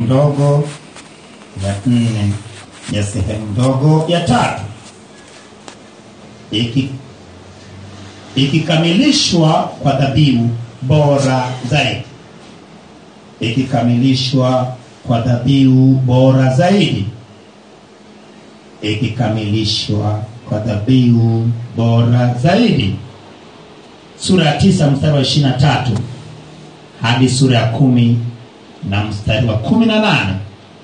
ndogo ya nne ya sehemu ndogo ya tatu iki ikikamilishwa kwa dhabihu bora zaidi ikikamilishwa kwa dhabihu bora zaidi ikikamilishwa kwa dhabihu bora zaidi sura ya tisa mstari wa ishiri na tatu hadi sura ya kumi na mstari wa kumi na nane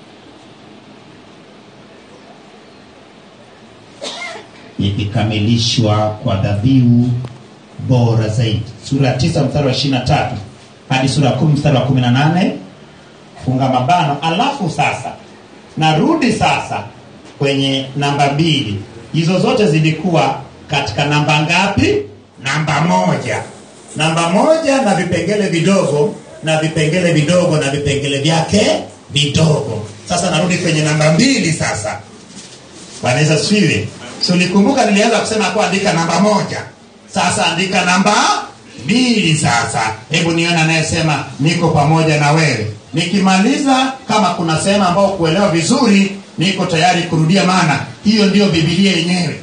ikikamilishwa kwa dhabihu bora zaidi sura ya tisa mstari wa ishiri na tatu hadi sura ya kumi mstari wa kumi na nane funga mabano alafu sasa narudi sasa kwenye namba mbili hizo zote zilikuwa katika namba ngapi namba moja namba moja na vipengele vidogo na vipengele vidogo na vipengele vyake vidogo sasa narudi kwenye namba mbili sasa bwana yesu asifiwe so nikumbuka nilianza kusema kuandika namba moja sasa andika namba mbili sasa hebu nione anayesema niko pamoja na wewe nikimaliza kama kuna sehemu ambao kuelewa vizuri niko tayari kurudia maana hiyo ndiyo bibilia yenyewe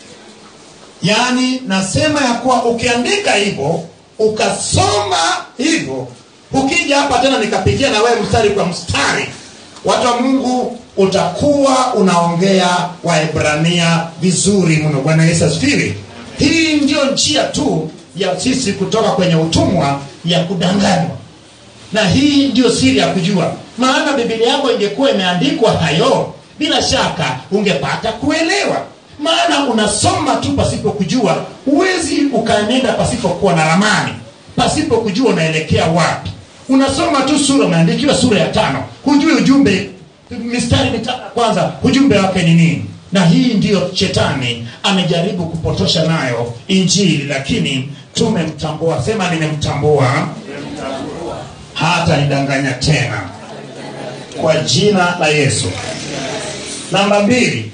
yaani nasema ya kuwa ukiandika hivyo ukasoma hivyo ukija hapa tena nikapigia na wewe mstari kwa mstari watu wa mungu utakuwa unaongea waebrania vizuri mno bwana yesu asifiwe hii ndiyo njia tu ya sisi kutoka kwenye utumwa ya kudanganywa na hii ndiyo siri ya kujua maana bibilia yako ingekuwa imeandikwa hayo bila shaka ungepata kuelewa maana unasoma tu pasipo kujua huwezi ukaenenda pasipokuwa na ramani pasipo kujua unaelekea wapi unasoma tu sura umeandikiwa sura ya tano hujui ujumbe mistari mitano ya kwanza ujumbe wake ni nini na hii ndiyo shetani amejaribu kupotosha nayo injili lakini tumemtambua sema nimemtambua hata nidanganya tena kwa jina la yesu namba mbili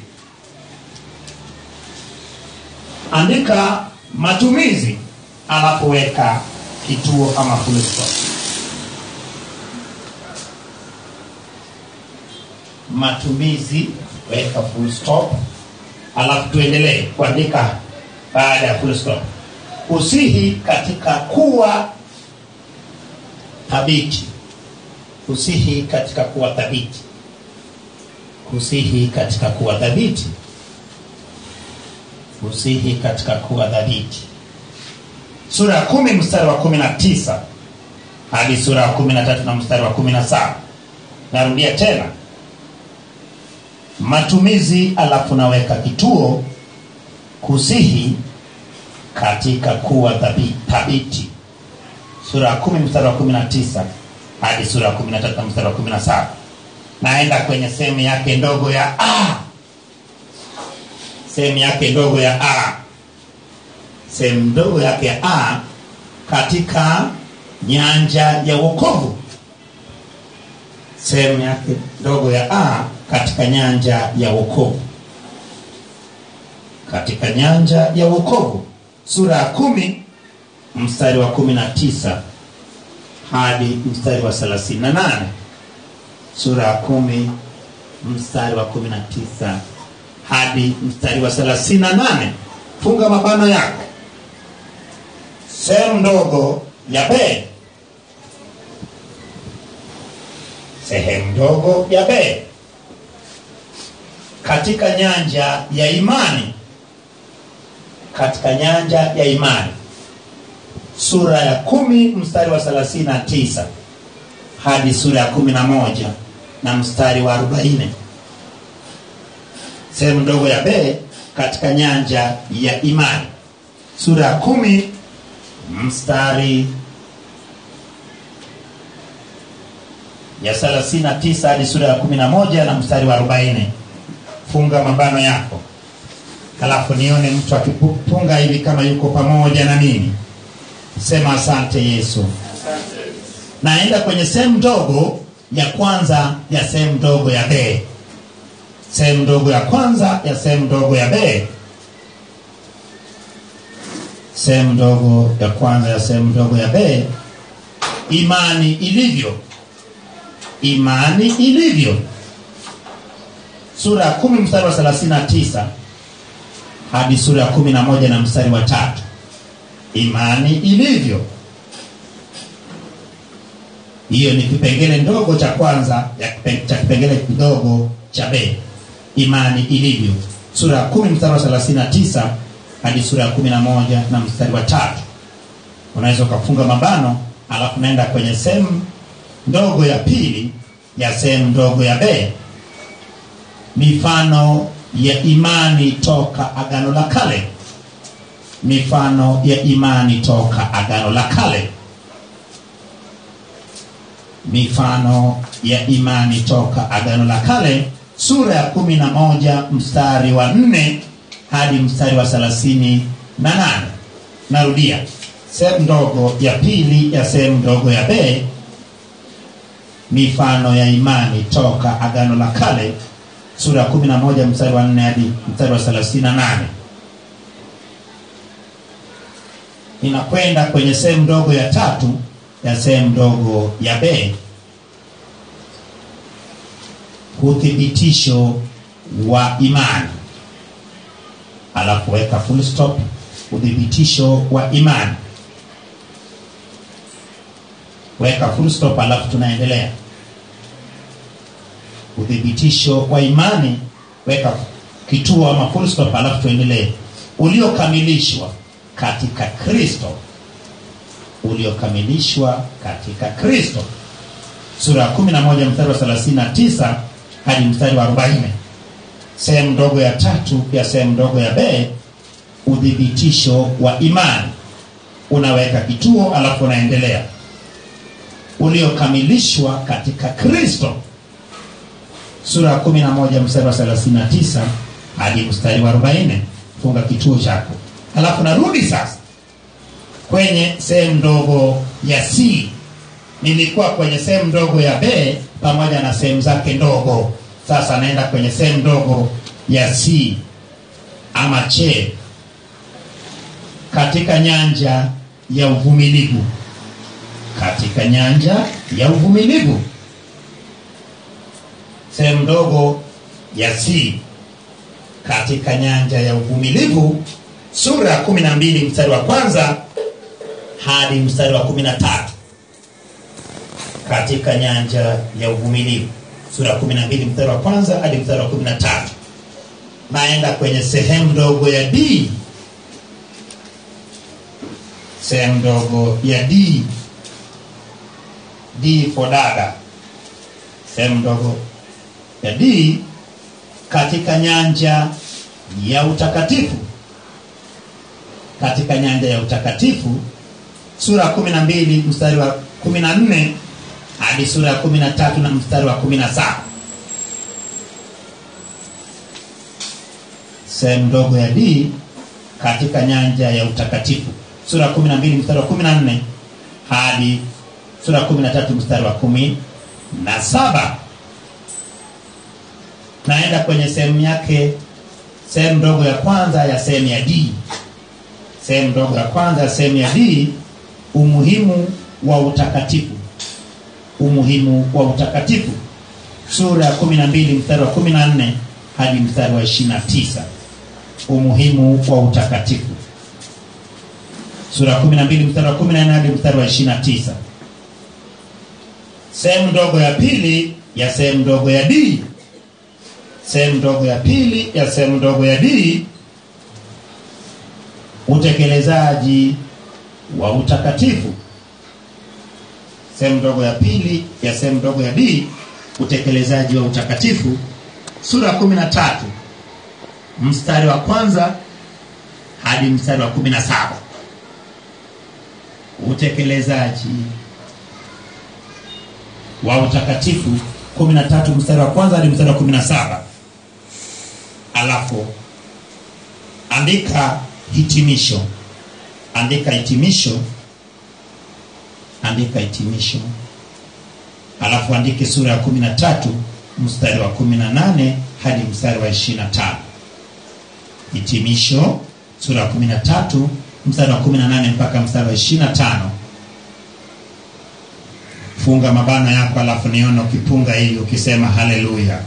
andika matumizi alafu weka kituo ama full stop matumizi weka full stop alafu tuendelee kuandika baada ya full stop usihi katika kuwa thabiti kusihi katika kuwa thabiti kusihi katika kuwa thabiti kusihi katika kuwa thabiti sura ya kumi mstari wa kumi na tisa hadi sura ya kumi na tatu na mstari wa kumi na saba narudia tena matumizi alafu naweka kituo kusihi katika kuwa thabi- thabiti sura ya kumi mstari wa kumi na tisa hadi sura ya kumi na tatu na mstari wa kumi na saba naenda kwenye sehemu yake ndogo ya a sehemu yake ndogo ya a sehemu ndogo yake ya a katika nyanja ya wokovu sehemu yake ndogo ya a katika nyanja ya wokovu katika nyanja ya wokovu sura ya kumi mstari wa kumi na tisa hadi mstari wa thelathini na nane sura ya kumi mstari wa kumi na tisa hadi mstari wa thelathini na nane funga mabano yako sehemu ndogo ya b sehemu ndogo ya b katika nyanja ya imani katika nyanja ya imani sura ya kumi mstari wa thelathini na tisa hadi sura ya kumi na moja na mstari wa arobaini sehemu ndogo ya b katika nyanja ya imani sura ya kumi mstari ya 39 hadi sura ya 11 na mstari wa 40 funga mabano yako halafu nione mtu akipunga hivi kama yuko pamoja na mimi sema asante yesu naenda kwenye sehemu ndogo ya kwanza ya sehemu ndogo ya b sehemu ndogo ya kwanza ya sehemu ndogo ya b sehemu ndogo ya kwanza ya sehemu ndogo ya b imani ilivyo imani ilivyo sura ya kumi mstari wa thelathini na tisa hadi sura ya kumi na moja na mstari wa tatu imani ilivyo hiyo ni kipengele ndogo cha kwanza ya kipe- cha kipengele kidogo cha b imani ilivyo sura ya kumi mstari wa thelathini na tisa hadi sura ya kumi na moja na mstari wa tatu unaweza ukafunga mabano alafu naenda kwenye sehemu ndogo ya pili ya sehemu ndogo ya b mifano ya imani toka agano la kale mifano ya imani toka agano la kale mifano ya imani toka agano la kale sura ya kumi na moja mstari wa nne hadi mstari wa thelathini na nane narudia sehemu ndogo ya pili ya sehemu ndogo ya b mifano ya imani toka agano la kale sura ya kumi na moja mstari wa nne hadi mstari wa thelathini na nane inakwenda kwenye sehemu ndogo ya tatu ya sehemu ndogo ya b uthibitisho wa imani alafu weka full stop uthibitisho wa imani weka full stop alafu tunaendelea uthibitisho wa imani weka kituo ama full stop alafu tuendelee uliokamilishwa katika kristo uliokamilishwa katika kristo sura ya 11 mstari wa 39 hadi mstari wa 40 sehemu ndogo ya tatu ya sehemu ndogo ya b uthibitisho wa imani unaweka kituo alafu unaendelea uliokamilishwa katika kristo sura ya 11 mstari wa 39 hadi mstari wa 40 funga kituo chako alafu narudi sasa kwenye sehemu ndogo ya c nilikuwa kwenye sehemu ndogo ya b pamoja na sehemu zake ndogo sasa naenda kwenye sehemu ndogo ya c ama che katika nyanja ya uvumilivu katika nyanja ya uvumilivu sehemu ndogo ya c katika nyanja ya uvumilivu sura ya kumi na mbili mstari wa kwanza hadi mstari wa kumi na tatu katika nyanja ya uvumilivu sura ya kumi na mbili mstari wa kwanza hadi mstari wa kumi na tatu naenda kwenye sehemu ndogo ya d sehemu ndogo ya d d for dada sehemu ndogo ya d katika nyanja ya utakatifu katika nyanja ya utakatifu sura ya kumi na mbili mstari wa kumi na nne hadi sura ya kumi na tatu na mstari wa kumi na saba sehemu ndogo ya d katika nyanja ya utakatifu sura ya kumi na mbili mstari wa kumi na nne hadi sura ya kumi na tatu mstari wa kumi na saba naenda kwenye sehemu yake sehemu ndogo ya kwanza ya sehemu ya d sehemu ndogo ya kwanza ya sehemu ya d umuhimu wa utakatifu umuhimu wa utakatifu sura ya kumi na mbili mstari wa kumi na nne hadi mstari wa ishiri na tisa umuhimu wa utakatifu sura ya kumi na mbili mstari wa kumi na nne hadi mstari wa ishiri na tisa sehemu ndogo ya pili ya sehemu ndogo ya d sehemu ndogo ya pili ya sehemu ndogo ya d utekelezaji wa utakatifu sehemu ndogo ya pili ya sehemu ndogo ya d utekelezaji wa utakatifu sura ya kumi na tatu mstari wa kwanza hadi mstari wa kumi na saba utekelezaji wa utakatifu 13 mstari wa kwanza hadi mstari wa 17 alafu andika hitimisho andika hitimisho andika hitimisho alafu andike sura ya 13 mstari wa 18 hadi mstari wa 25 hitimisho sura ya 13 mstari wa 18 mpaka mstari wa 25 funga mabano yako alafu nione ukipunga hii ukisema haleluya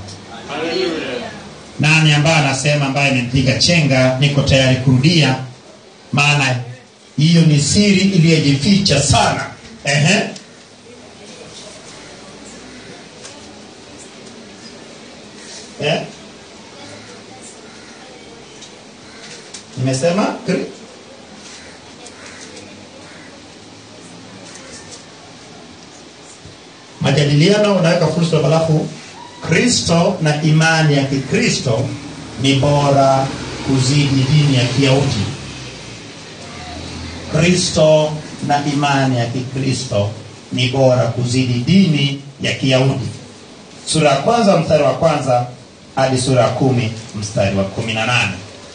nani ambaye anasema ambaye imempiga chenga niko tayari kurudia maana hiyo ni siri iliyojificha sana Ehe. Eh? nimesema Kri- majadiliano unaweka fursa halafu kristo na imani ya kikristo ni bora kuzidi dini ya kiyahudi kristo na imani ya kikristo ni bora kuzidi dini ya kiyahudi sura ya kwanza mstari wa kwanza hadi sura ya kumi mstari wa kumi na nane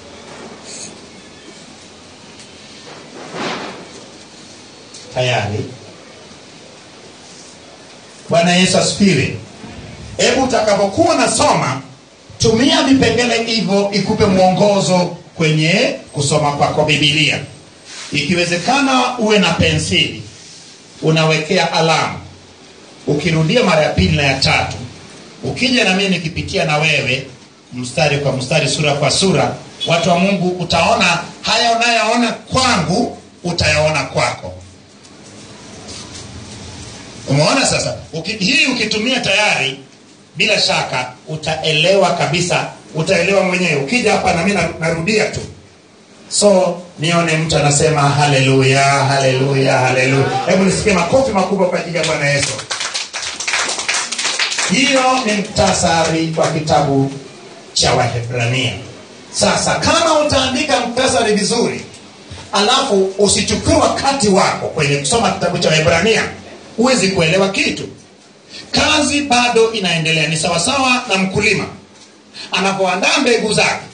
tayari bwana yesu asifiwe hebu utakapokuwa nasoma tumia vipengele hivyo ikupe mwongozo kwenye kusoma kwako bibilia ikiwezekana uwe na pensili unawekea alama ukirudia mara ya pili na ya tatu ukija na mimi nikipitia na wewe mstari kwa mstari sura kwa sura watu wa mungu utaona haya unayoona kwangu utayaona kwako umeona sasa Uki, hii ukitumia tayari bila shaka utaelewa kabisa utaelewa mwenyewe ukija hapa nami narudia tu so nione mtu anasema haleluya haleluya haleluya hebu nisikie makofi makubwa kwa ajili ya bwana yesu hiyo ni mktasari wa kitabu cha wahebrania sasa kama utaandika mktasari vizuri alafu usichukue wakati wako kwenye kusoma kitabu cha wahebrania huwezi kuelewa kitu kazi bado inaendelea ni sawasawa na mkulima anapoandaa mbegu zake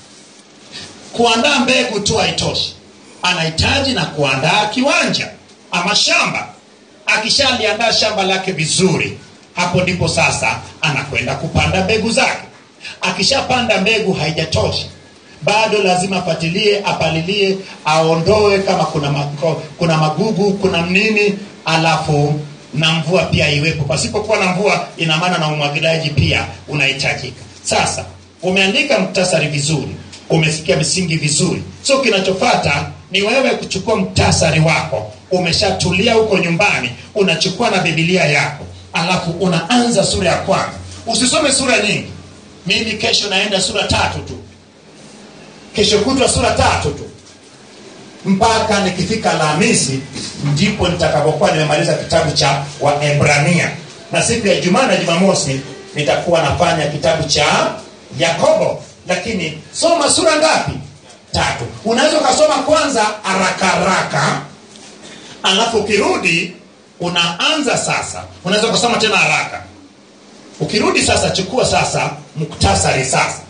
kuandaa mbegu tu haitoshi anahitaji na kuandaa kiwanja ama shamba akishaliandaa shamba lake vizuri hapo ndipo sasa anakwenda kupanda mbegu zake akishapanda mbegu haijatosha bado lazima afatilie apalilie aondoe kama kuna, mako, kuna magugu kuna nini alafu na mvua pia iwepo pasipokuwa na mvua ina maana na umwagiliaji pia unahitajika sasa umeandika mktasari vizuri umesikia misingi vizuri so kinachofata ni wewe kuchukua mktasari wako umeshatulia huko nyumbani unachukua na bibilia yako alafu unaanza sura ya kwanza usisome sura nyingi mimi kesho naenda sura tatu tu kesho kutwa sura tatu tu mpaka nikifika alhamisi ndipo nitakapokuwa nimemaliza kitabu cha waebrania na siku ya jumaa na jumamosi nitakuwa nafanya kitabu cha yakobo lakini soma sura ngapi tatu unaweza ukasoma kwanza haraka haraka alafu ukirudi unaanza sasa unaweza ukasoma tena haraka ukirudi sasa chukua sasa muktasari sasa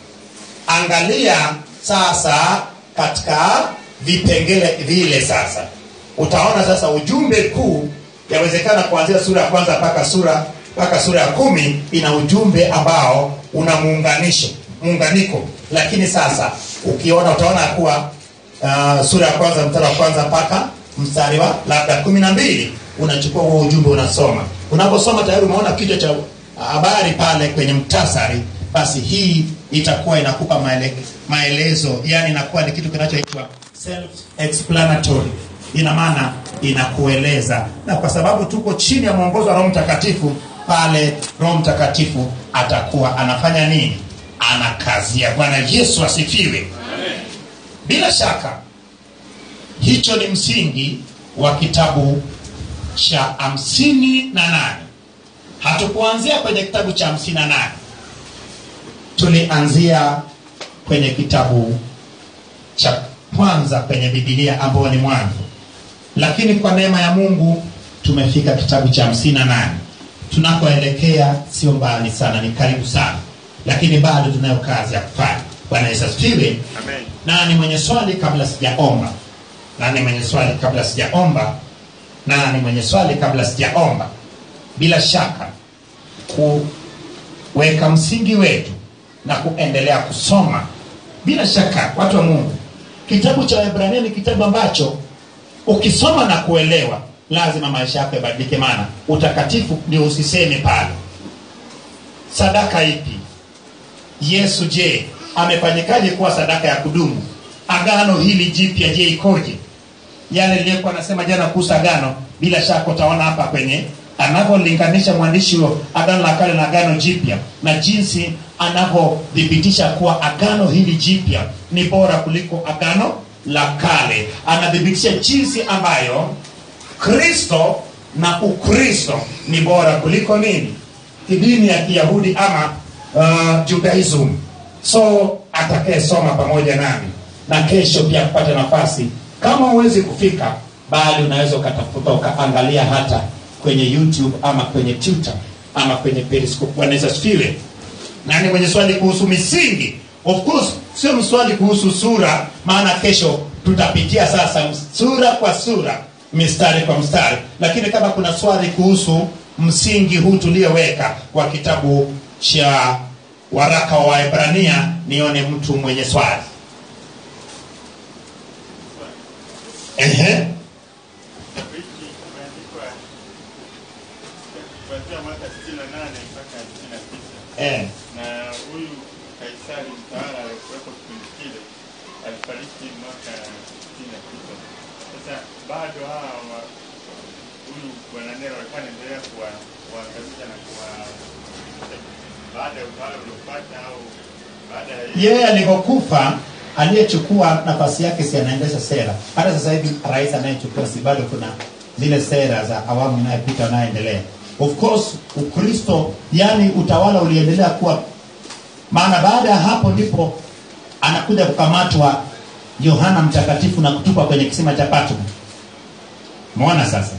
angalia sasa katika vipengele vile sasa utaona sasa ujumbe kuu yawezekana kuanzia sura ya kwanza mpaka sura mpaka sura ya kumi ina ujumbe ambao una muunganisho muunganiko lakini sasa ukiona utaona kuwa uh, sura ya kwanza mstari wa kwanza mpaka mstari wa labda kumi na mbili unachukua huo ujumbe unasoma unaposoma tayari umeona kichwa cha habari pale kwenye mktasari basi hii itakuwa inakupa maele, maelezo yani inakuwa ni kitu kinachoitwa self explanatory ina maana inakueleza na kwa sababu tuko chini ya mwongozo wa roho mtakatifu pale roho mtakatifu atakuwa anafanya nini anakazia bwana yesu asifiwe bila shaka hicho ni msingi wa kitabu cha hamsini na nane hatukuanzia kwenye kitabu cha hamsini na nane tulianzia kwenye kitabu cha kwanza kwenye bibilia ambayo ni mwanzo lakini kwa neema ya mungu tumefika kitabu cha hamsini na nane tunakoelekea sio mbali sana ni karibu sana lakini bado tunayo kazi ya kufanya bwana yesu asifiwe nani mwenye swali kabla sijaomba nani mwenye swali kabla sijaomba nani mwenye swali kabla sijaomba bila shaka kuweka msingi wetu na kuendelea kusoma bila shaka watu wa mungu kitabu cha wahibrania ni kitabu ambacho ukisoma na kuelewa lazima maisha yako yabadilike maana utakatifu ndio usiseme pale sadaka ipi yesu je amefanyikaje kuwa sadaka ya kudumu agano hili jipya je ikoje yale niliyokuwa nasema jana kuhusu agano bila shaka utaona hapa kwenye anavyolinganisha mwandishi wa agano la kale na agano jipya na jinsi anavyothibitisha kuwa agano hili jipya ni bora kuliko agano la kale anathibitisha jinsi ambayo kristo na ukristo ni bora kuliko nini dini ya kiyahudi ama uh, judaism so atakayesoma pamoja nami na kesho pia kupata nafasi kama huwezi kufika bali unaweza ukatafuta ukaangalia hata kwenye youtube ama kwenye twitter ama kwenye periscope bwana Yesu asifiwe nani mwenye swali kuhusu misingi of course sio mswali kuhusu sura maana kesho tutapitia sasa sura kwa sura mistari kwa mstari lakini kama kuna swali kuhusu msingi huu tulioweka wa kitabu cha waraka wa waebrania nione mtu mwenye swali Ehe. wiki imeandikwa kuanzia mwaka 68 mpaka 69 Eh. na huyu Kaisari mtawala aliyekuwepo kipindi kile alifariki mwaka 69. Sasa bado hawa wa- huyu bwana Nero alikuwa anaendelea kuwa- kuwaangamiza na kuwa baada ya utawala uliofuata au baada ya yeye alivyokufa aliyechukua nafasi yake si anaendesha sera hata sasa hivi rais anayechukua si bado kuna zile sera za awamu inayopita wanayoendelea of course ukristo yani utawala uliendelea kuwa maana baada ya hapo ndipo anakuja kukamatwa yohana mtakatifu na kutupwa kwenye kisima cha patmo mwona sasa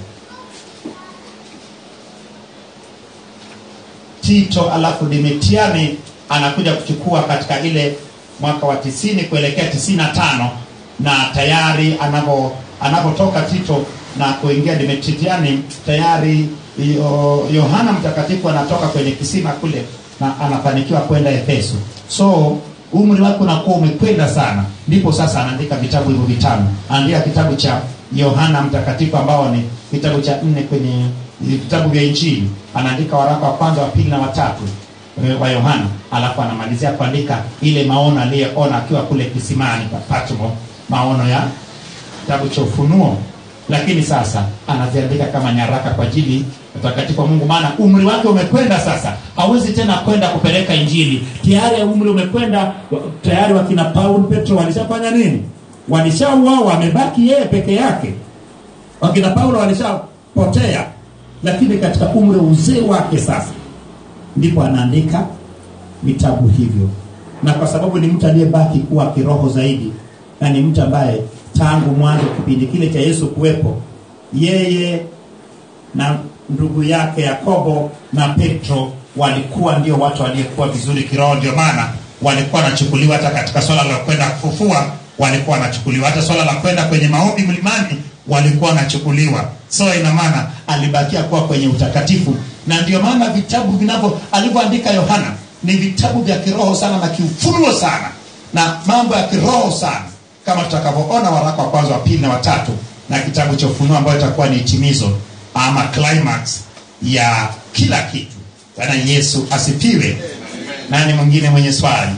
tito alafu dimitiani anakuja kuchukua katika ile mwaka wa tisini kuelekea tisini na tano na tayari anavyo anavyotoka tito na kuingia dimitiani tayari yo- yohana mtakatifu anatoka kwenye kisima kule na anafanikiwa kwenda efeso so umri wake unakuwa umekwenda sana ndipo sasa anaandika vitabu hivyo vitano anaandika kitabu cha yohana mtakatifu ambao ni kitabu cha nne kwenye vitabu vya injili anaandika waraka wa kwanza wa pili na watatu eh, wa yohana alafu anamalizia kuandika ile maono aliyeona akiwa kule kisimani pa patmo maono ya kitabu cha ufunuo lakini sasa anaziandika kama nyaraka kwa ajili ya utakatifu wa mungu maana umri wake umekwenda sasa hawezi tena kwenda kupeleka injili tayari umri umekwenda wa- tayari wakina paul petro walishafanya nini walishauawa wamebaki yeye peke yake wakina paulo walishapotea lakini katika umri wa uzee wake sasa ndipo anaandika vitabu hivyo na kwa sababu ni mtu aliyebaki kuwa kiroho zaidi na ni mtu ambaye tangu mwanzo kipindi kile cha yesu kuwepo yeye na ndugu yake yakobo na petro walikuwa ndio watu waliyekuwa vizuri kiroho ndio maana walikuwa wanachukuliwa hata katika swala la kwenda kufufua walikuwa wanachukuliwa hata swala la kwenda kwenye maombi mlimani walikuwa wanachukuliwa so ina maana alibakia kuwa kwenye utakatifu na ndio maana vitabu vinavyo alivyoandika yohana ni vitabu vya kiroho sana na kiufunuo sana na mambo ya kiroho sana kama tutakavyoona waraka wa kwanza wa pili na watatu na kitabu cha ufunuo ambayo itakuwa ni hitimizo ama climax ya kila kitu bwana yesu asifiwe nani mwingine mwenye swali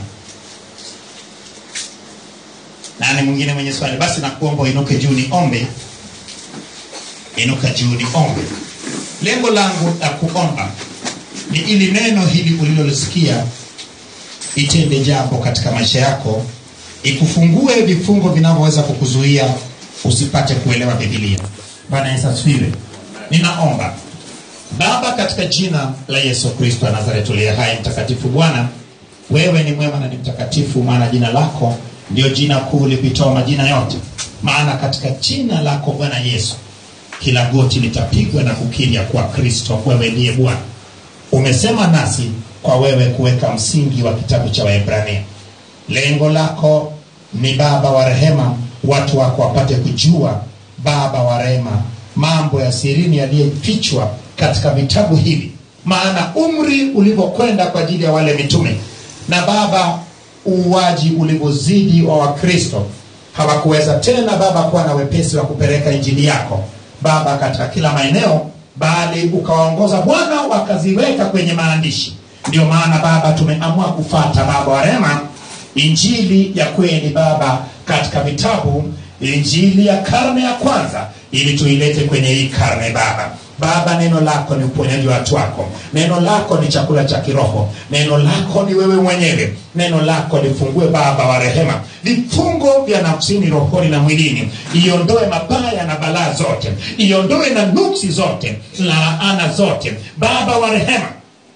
nani mwingine mwenye swali basi nakuomba uinuke juu ni ombe inuka juu ni ombe lengo langu la kuomba ni ili neno hili ulilolisikia itende jambo katika maisha yako ikufungue vifungo vinavyoweza kukuzuia usipate kuelewa bibilia bwana yesu asifiwe ninaomba baba katika jina la yesu kristo wa nazareti uliye hai mtakatifu bwana wewe ni mwema na ni mtakatifu maana jina lako ndio jina kuu lipitoa majina yote maana katika jina lako bwana yesu kila goti litapigwa na kukiri ya kuwa kristo wewe ndiye bwana umesema nasi kwa wewe kuweka msingi wa kitabu cha waebrania lengo lako ni baba wa rehema watu wako wapate kujua baba wa rehema mambo ya sirini yaliyofichwa katika vitabu hivi maana umri ulivyokwenda kwa ajili ya wale mitume na baba uuaji ulivyozidi wa wakristo hawakuweza tena baba kuwa na wepesi wa kupeleka injili yako baba katika kila maeneo bali ukawaongoza bwana wakaziweka kwenye maandishi ndio maana baba tumeamua kufata baba wa rehema injili ya kweli baba katika vitabu injili ya karne ya kwanza ili tuilete kwenye hii karne baba baba neno lako ni uponyaji wa watu wako neno lako ni chakula cha kiroho neno lako ni wewe mwenyewe neno lako lifungue baba wa rehema vifungo vya nafsini rohoni na mwilini iondoe mabaya na balaa zote iondoe na nuksi zote na laana zote baba wa rehema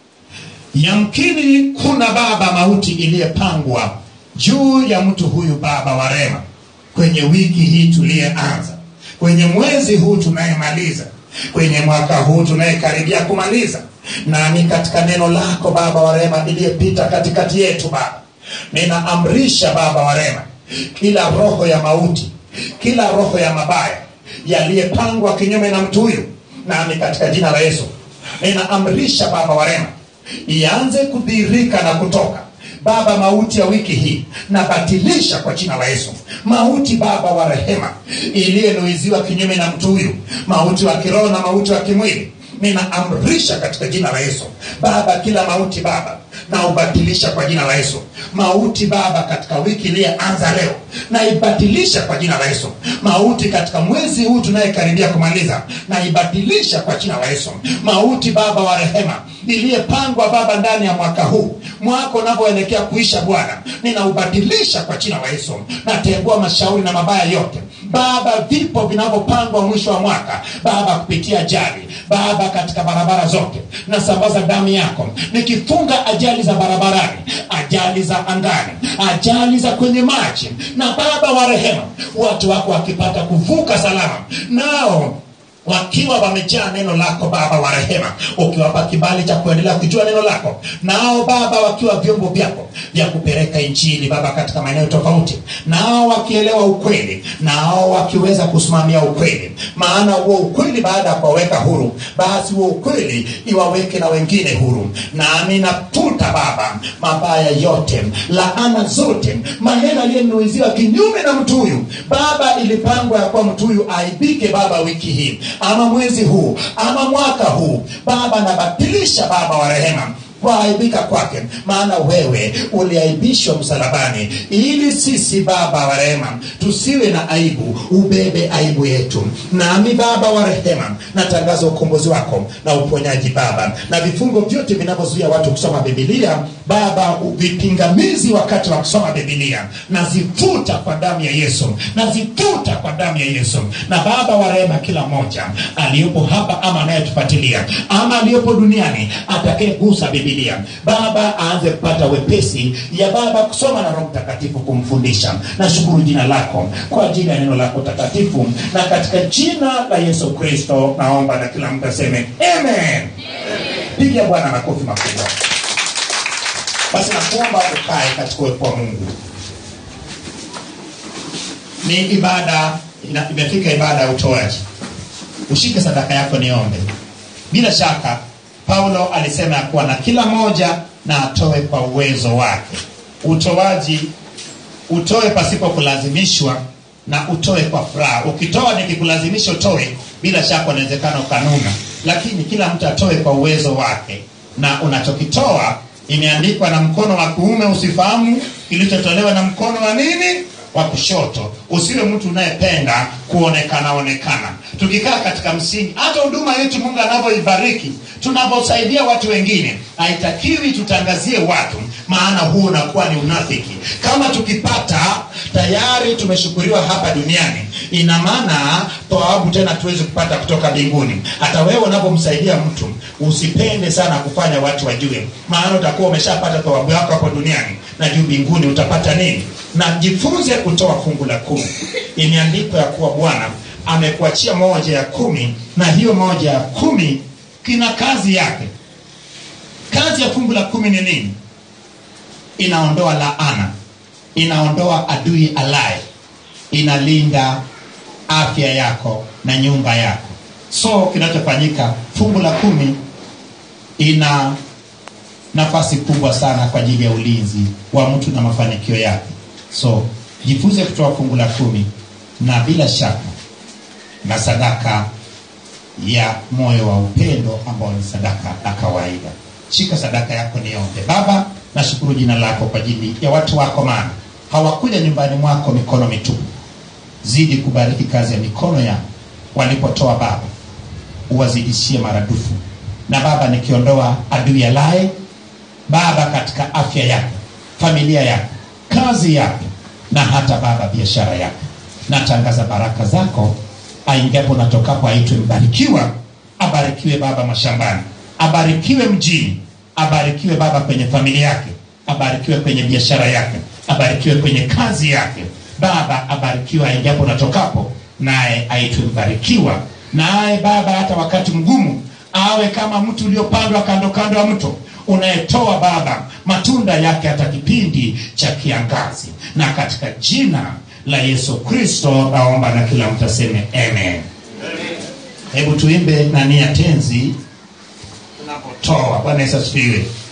yamkini kuna baba mauti iliyepangwa juu ya mtu huyu baba wa rehema kwenye wiki hii tuliyeanza kwenye mwezi huu tunayemaliza kwenye mwaka huu tunayekaribia kumaliza nami katika neno lako baba wa rehema iliyepita katikati yetu baba ninaamrisha baba wa rehema kila roho ya mauti kila roho ya mabaya yaliyepangwa kinyume na mtu huyu nami katika jina la yesu ninaamrisha baba wa rehema ianze kudhihirika na kutoka baba mauti ya wiki hii nabatilisha kwa jina la yesu mauti baba wa rehema iliyenuiziwa kinyume na mtu huyu mauti wa kiroho na mauti wa kimwili ninaamrisha katika jina la yesu baba kila mauti baba na ubatilisha kwa jina la yesu mauti baba katika wiki iliyeanza leo naibatilisha kwa jina la yesu mauti katika mwezi huu tunayekaribia kumaliza naibatilisha kwa jina la yesu mauti baba wa rehema iliyepangwa baba ndani ya mwaka huu mwaka unavyoelekea kuisha bwana ninaubadilisha kwa jina la yesu natengua mashauri na mabaya yote baba vipo vinavyopangwa mwisho wa mwaka baba kupitia ajali baba katika barabara zote nasambaza damu yako nikifunga ajali za barabarani ajali za angani ajali za kwenye maji na baba wa rehema watu wako wakipata kuvuka salama nao wakiwa wamejaa neno lako baba wa rehema ukiwapa kibali cha kuendelea kujua neno lako nao baba wakiwa vyombo vyako vya kupeleka injili baba katika maeneo tofauti nao wakielewa ukweli nao wakiweza kusimamia ukweli maana huo ukweli baada ya kuwaweka huru basi huo ukweli iwaweke na wengine huru nami natuta baba mabaya yote laana zote maneno aliyenuiziwa kinyume na mtu huyu baba ilipangwa ya kuwa mtu huyu aibike baba wiki hii ama mwezi huu ama mwaka huu baba nabatilisha baba wa rehema kuaibika kwake maana wewe uliaibishwa msalabani ili sisi baba wa rehema tusiwe na aibu ubebe aibu yetu nami baba wa rehema natangaza ukombozi wako na uponyaji baba na vifungo vyote vinavyozuia watu kusoma bibilia baba vipingamizi wakati wa kusoma bibilia nazifuta kwa damu ya yesu nazifuta kwa damu ya yesu na baba wa rehema kila mmoja aliyopo hapa ama anayetufuatilia ama aliyopo duniani atakayegusa bibilia baba aanze kupata wepesi ya baba kusoma na roho mtakatifu kumfundisha nashukuru jina lako kwa ajili ya neno lako takatifu na katika jina la yesu kristo naomba na kila mtu aseme amen piga bwana makofi makubwa basi nakuomba ukae katika uwepo wa mungu ni ibada ina- imefika ibada ya utoaji ushike sadaka yako niombe bila shaka paulo alisema ya kuwa na kila moja na atoe kwa uwezo wake utoaji utoe pasipo kulazimishwa na utoe kwa furaha ukitoa nikikulazimisha utoe bila shaka unawezekana ukanuna lakini kila mtu atoe kwa uwezo wake na unachokitoa imeandikwa na mkono wa kuume usifahamu kilichotolewa na mkono wa nini wa kushoto usiwe mtu unayependa kuonekana onekana tukikaa katika msingi hata huduma yetu mungu anavyoibariki tunavyosaidia watu wengine haitakiwi tutangazie watu maana huu unakuwa ni unafiki kama tukipata tayari tumeshukuriwa hapa duniani ina maana thawabu tena tuwezi kupata kutoka mbinguni hata wewe unavyomsaidia mtu usipende sana kufanya watu wajue maana utakuwa umeshapata thawabu yako hapo duniani na juu mbinguni utapata nini na jifunze kutoa fungu la kumi imeandikwa ya kuwa bwana amekuachia moja ya kumi na hiyo moja ya kumi kina kazi yake kazi ya fungu la kumi ni nini inaondoa laana inaondoa adui alaye inalinda afya yako na nyumba yako so kinachofanyika fungu la kumi ina nafasi kubwa sana kwa ajili ya ulinzi wa mtu na mafanikio yake so jifunze kutoa fungu la kumi na bila shaka na sadaka ya moyo wa upendo ambao ni sadaka ya kawaida shika sadaka yako niombe baba nashukuru jina lako kwa ajili ya watu wako maana hawakuja nyumbani mwako mikono mitupu zidi kubariki kazi ya mikono yao walipotoa baba uwazidishie maradufu na baba nikiondoa adui alaye baba katika afya yake familia yake kazi yake na hata baba biashara yake natangaza baraka zako aingiapo natokapo aitwe mbarikiwa abarikiwe baba mashambani abarikiwe mjini abarikiwe baba kwenye familia yake abarikiwe kwenye biashara yake abarikiwe kwenye kazi yake baba abarikiwe aingiapo natokapo naye aitwe mbarikiwa naye baba hata wakati mgumu awe kama mtu uliopandwa kando kando ya mto unayetoa baba matunda yake hata kipindi cha kiangazi na katika jina la yesu kristo naomba na kila mtu aseme amen hebu tuimbe nani ya tenzi tunapotoa bwana yesu asifiwe